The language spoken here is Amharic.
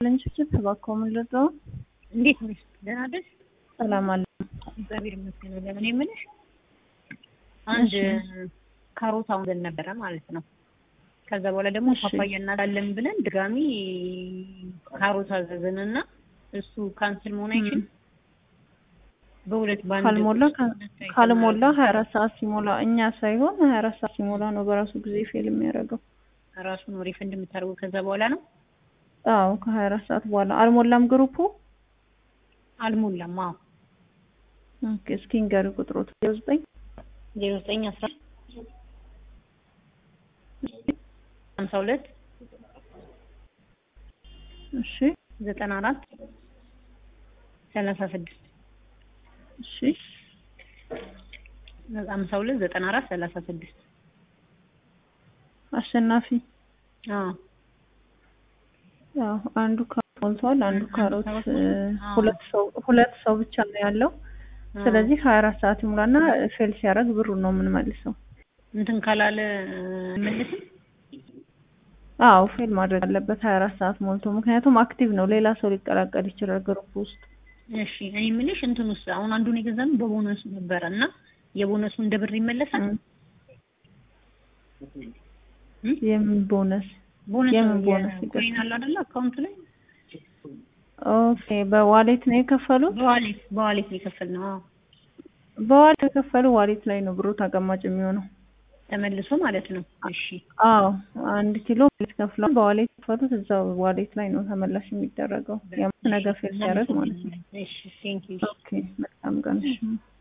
ለንችችት ተባከው ምንልጠው እንዴት ነሽ? ደህና ነሽ? ሰላም አለ። እግዚአብሔር ይመስገን። ለምን የምልሽ አንድ እሺ። ካሮት አውዘን ነበረ ማለት ነው። ከዛ በኋላ ደግሞ እሺ። ፓፓያ እናዳለን ብለን ድጋሚ ካሮት አዘዝንና እሱ ካንስል መሆን አይችልም። በሁለት ባንድ ካልሞላ ውስጥ ሁለት አይተን ካልሞላ አድርገን ሀያ አራት ሰዓት ሲሞላ እኛ ሳይሆን ሀያ አራት ሰዓት ሲሞላ ነው በራሱ ጊዜ ፌል የሚያደርገው። ራሱ ነው ሪፈንድ የምታደርገው ከዛ በኋላ ነው። አዎ ከሀያ አራት ሰዓት በኋላ አልሞላም ግሩፑ። አልሞላም። አዎ ኦኬ እስኪ ንገሪ ቁጥሮት ዘጠኝ ዜሮ ዘጠኝ አስራ ሀምሳ ሁለት እሺ ዘጠና አራት ሰላሳ ስድስት እሺ ሀምሳ ሁለት ዘጠና አራት ሰላሳ ስድስት አሸናፊ አዎ ያው አንዱ ካሮት ሞልቷል፣ አንዱ ካሮት ካሮት እ፣ አዎ። ሁለት ሰው ሁለት ሰው ብቻ ነው ያለው። ስለዚህ ሀያ አራት ሰዓት ይሙላና ፌል ሲያደርግ ብሩን ነው የምንመልሰው። እንትን ካላለ መልስም አዎ ፌል ማድረግ አለበት ሀያ አራት ሰዓት ሞልቶ፣ ምክንያቱም አክቲቭ ነው፣ ሌላ ሰው ሊቀላቀል ይችላል ግሩፕ ውስጥ። እሺ እኔ የምልሽ እንትን ውስጥ አሁን አንዱን የገዛነው በቦነሱ ነበረ እና የቦነሱ እንደ ብር ይመለሳል። እም? የምን ቦነስ? ቦነስ የምን ነው ቦነስ ኮይን አለ አይደለ አካውንት ላይ ኦኬ በዋሌት ነው የከፈሉት። በዋሌት በዋሌት ነው የከፈልነው። አዎ በዋሌት የከፈሉ ዋሌት ላይ ነው ብሩ ተቀማጭ የሚሆነው። ተመልሶ ማለት ነው። እሺ አዎ አንድ ኪሎ ዋሌት ከፍለው በዋሌት የከፈሉት እዛው ዋሌት ላይ ነው ተመላሽ የሚደረገው። ያው ነገ ፌል ሲያደርግ ማለት ነው። እሺ ቴንክ ዩ ኦኬ መልካም ቀን። እሺ